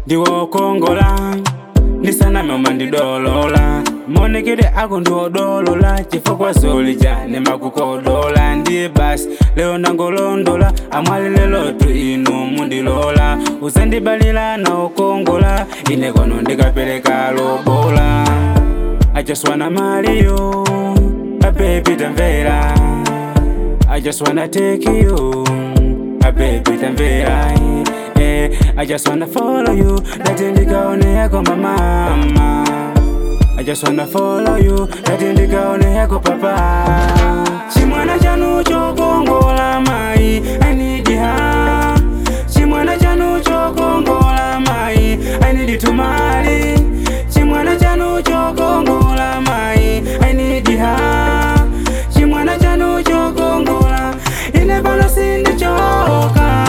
ndiwokongola ndisaname umandidolola monekere ako ndiwodolola chifukwa zolija nemakukodola ndiye basi leo nangolondola amwali lelotu inu mundilola uzandibalila nawokongola ine kono ndikapereka lobola I just wanna marry you, a baby tamvera. I just wanna take you, a baby tamvera. Eh, I just wanna follow you, dati ndikaone yako mama. I just wanna follow you, dati ndikaone yako papa. Chimwana chanu chokongola mai, I need her. Chimwana chanu chokongola mai, I need to marry. Chimwana chanu chokongola mai, I need her. Chimwana chanu chokongola, ine pano sindichoka.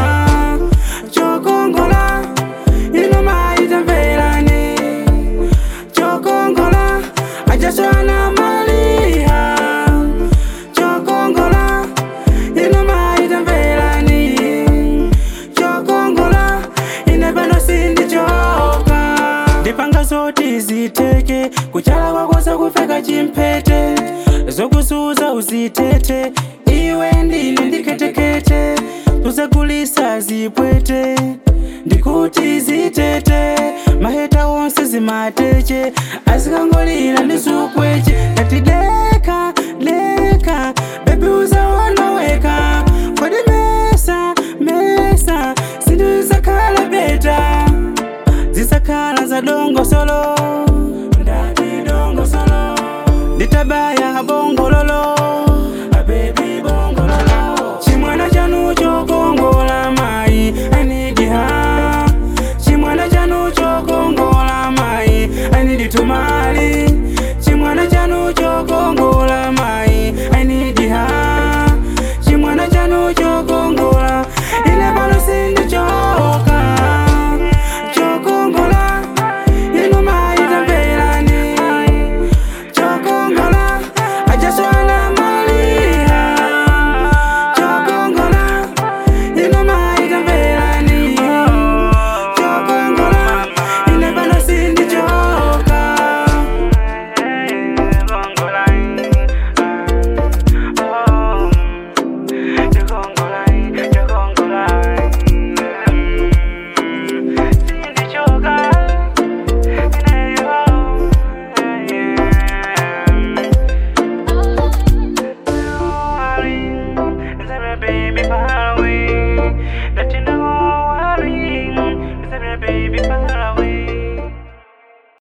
Chokongola, ino mai tamverani. Chokongola, I just wanna marry her. Chokongola, ino mai tamverani. Chokongola, ine pano sindichoka. Ndipanga zoti ziteke, kuchala kwakosa kufeka chimpete, zokusuza uzitete, iwe ndine ndiketekete, tuzakulisa zipwete, ndikuti zitete, maheta wonse zimateche, azikangolira ndizukweche, ngati deka deka, bebi uzaona weka, kodi mesa mesa, zinthu zizakhala beta zisakhala za dongo solo ndati dongo solo nditabaya bongololo abebi bongololo chimwana chanu chokongola mai I need her chimwana chanu chokongola mai I need to marry chimwana chanu chokongola mai I need her chimwana chanu chokongola ine pano sindichoka chokongola ino mai tamverani chokongola I just wanna marry her chokongola ino mai tamverani chokongola ine pano sindichoka Baby, far away. Let you know, worry. Baby, far